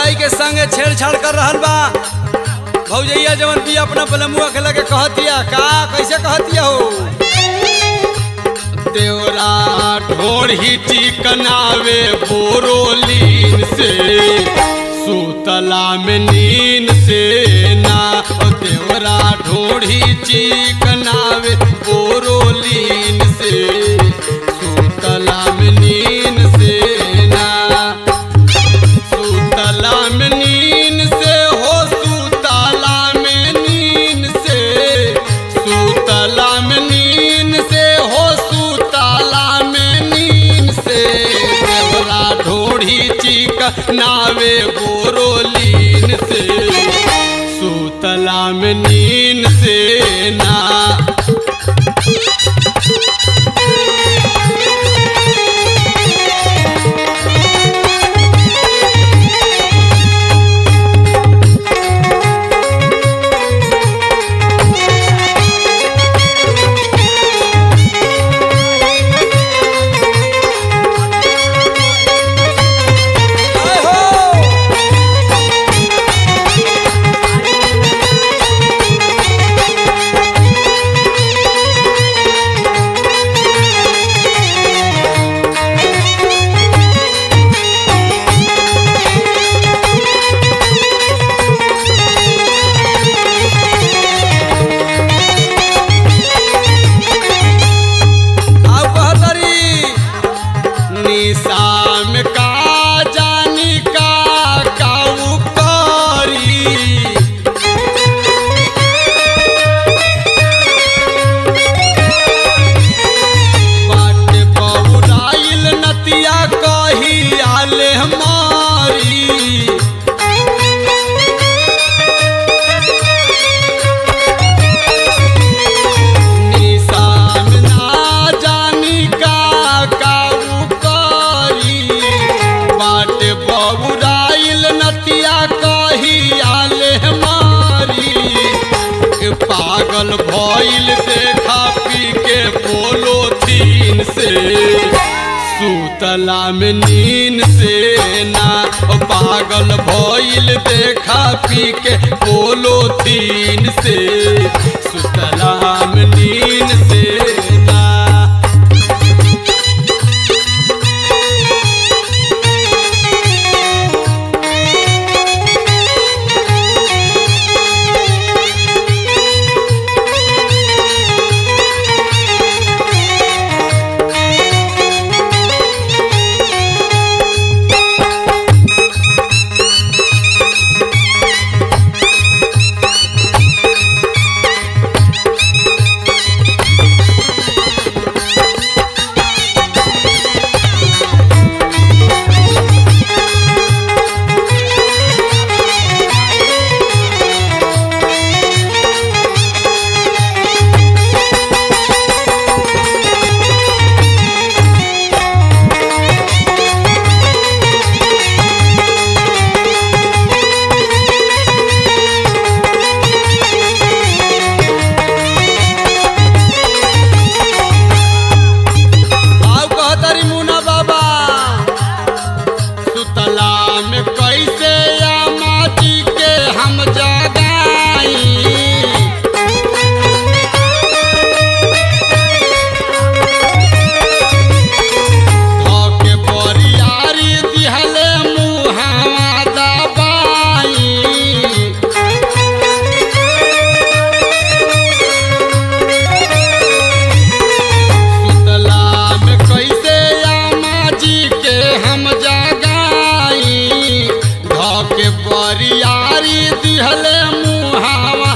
भौजाई के संगे छेड़छाड़ कर रहल बा भौजैया जवन भी अपना बलमुआ के लगे कहतिया का कैसे कहतिया हो देवरा ढोढ़ी चिकनावे बोरोलीन से सुतला में नीन से ना ओ देवरा ढोढ़ी चिकनावे बोरोलीन से सुतला में नीन से ना सुतला में नीन से हो सुतला में नीन से सुतला में नीन से हो सुतला में नीन से देवरा ढोढ़ी चिक नावे बोरोलीन से सुतला में नीन से ना जय हो आउ कहतरी निशाम का जानी का काऊ करी बाट बहुराइल नतिया कही आले हमारी निशान ना जानी का काऊ करी बाट बहुराइल नतिया कही आले हमारी ए पागल भइल देखा पी के बोलो तीन से सुतला में नीन से ना ओ पागल भइल देखा पी के बोलो तीन से सुतला में नीन से ना आउ कहतरी मुना बाबा सुतला में कैसे या माटी के हम जगाई धोके बरियारी दिहले मुहावा दबाई सुतला में कैसे आमा जी के हम जगाई धोके बरियारी दिहले मुहावा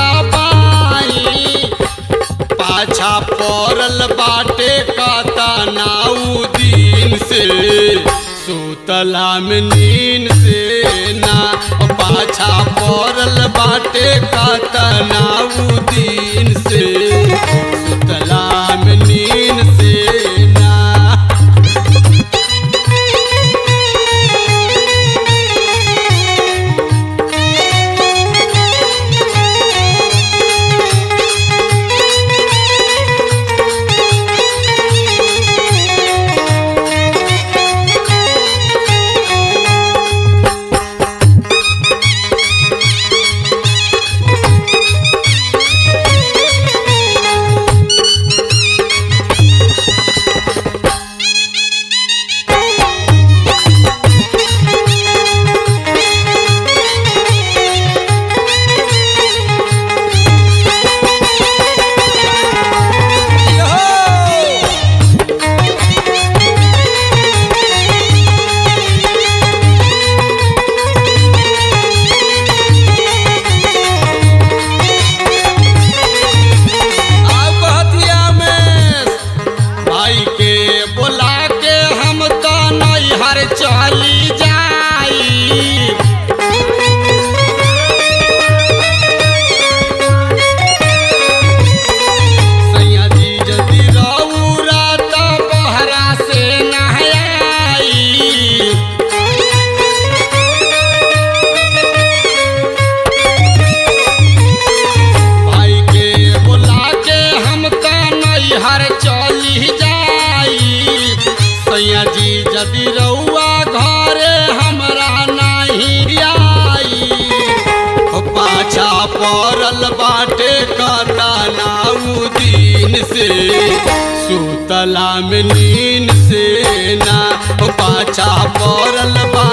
दबाई पाछा पड़ल बाटे काता नाऊ दिन से सुतला में नीन से ना ओ पाछा पड़ल बाटे काता नाऊ दिन से सुतला में नीन से ना परल बाटे कतनाऊ दिन से सुतला में नीन से ना ओ पाछा परल बा